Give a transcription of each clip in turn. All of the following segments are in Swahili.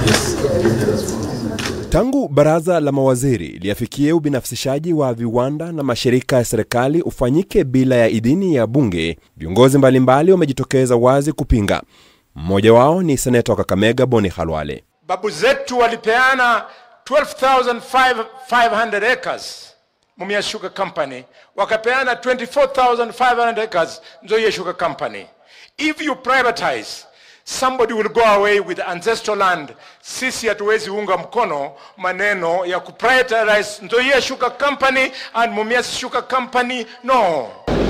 Tangu baraza la mawaziri liafikie ubinafsishaji wa viwanda na mashirika ya serikali ufanyike bila ya idhini ya bunge, viongozi mbalimbali wamejitokeza wazi kupinga. Mmoja wao ni seneta wa Kakamega Boni Khalwale. Babu zetu walipeana 12,500 acres Mumia Sugar Company, wakapeana 24,500 acres Nzoia Sugar Company. If you privatize somebody will go away with ancestral land. Sisi hatuwezi unga mkono maneno ya kuprivatize Nzoia Sugar Company and Mumias Sugar Company. No.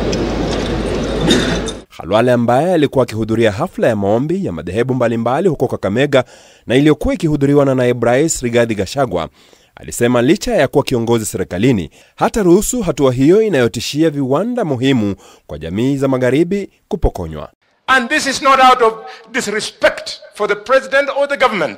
Khalwale ambaye alikuwa akihudhuria hafla ya maombi ya madhehebu mbalimbali huko Kakamega na iliyokuwa ikihudhuriwa na naibu rais Rigathi Gachagua alisema licha ya kuwa kiongozi serikalini hata ruhusu hatua hiyo inayotishia viwanda muhimu kwa jamii za magharibi kupokonywa. And this is not out of disrespect for the president or the government.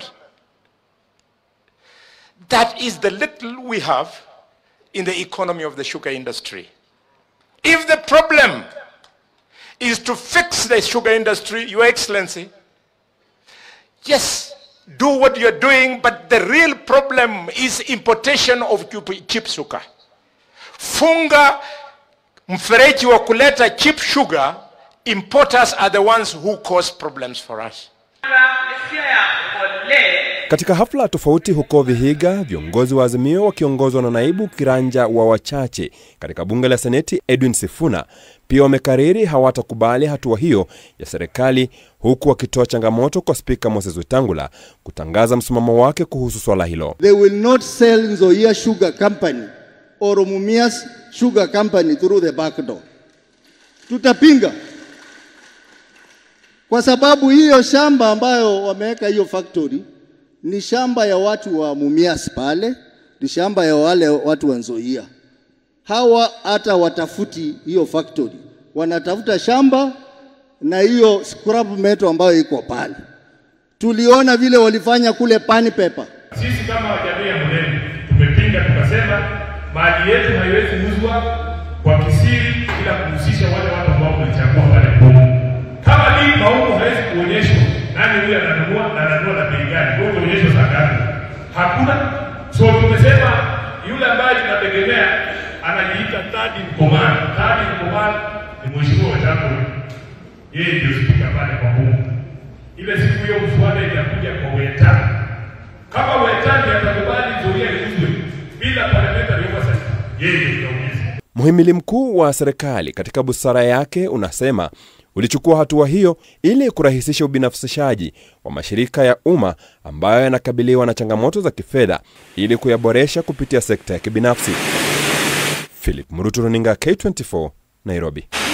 That is the little we have in the economy of the sugar industry. If the problem is to fix the sugar industry, Your Excellency, yes, do what you're doing, but the real problem is importation of cheap sugar. Funga mfereji wa kuleta cheap sugar importers are the ones who cause problems for us. Katika hafla tofauti huko Vihiga, viongozi wa Azimio wakiongozwa na naibu kiranja wa wachache katika bunge la Seneti Edwin Sifuna pia wamekariri hawatakubali hatua hiyo ya serikali, huku wakitoa changamoto kwa Spika Moses Wetangula kutangaza msimamo wake kuhusu swala hilo. They will not sell Nzoia Sugar Company or Mumias Sugar Company through the back door. Tutapinga kwa sababu hiyo shamba ambayo wameweka hiyo factory ni shamba ya watu wa Mumias pale, ni shamba ya wale watu wa Nzoia. Hawa hata watafuti hiyo factory, wanatafuta shamba na hiyo scrap metal ambayo iko pale. Tuliona vile walifanya kule Pani Paper. Sisi kama jamii ya Mlemi tumepinga, tukasema mali yetu haiwezi uzwa kwa kisiri bila kuhusisha wale watu ambao wamechagua pale Pumu. Kama hii maumo hawezi kuonyeshwa nani huyu ananunua na ananunua na bei gani, kwa hiyo onyeshwa saa ngapi? Hakuna. So tumesema yule ambaye tunategemea anajiita third in command. Third in command ni mheshimiwa Wetangula, yeye ndio spika pale kwa Pumu. Ile siku hiyo mswada itakuja kwa Wetangula kama Wetangula atakubali Nzoia iuzwe bila parliamentary oversight, yeye ndio itaongeza. Mhimili mkuu wa serikali katika busara yake unasema ulichukua hatua hiyo ili kurahisisha ubinafsishaji wa mashirika ya umma ambayo yanakabiliwa na changamoto za kifedha ili kuyaboresha kupitia sekta ya kibinafsi. Philip Murutu, runinga K24, Nairobi.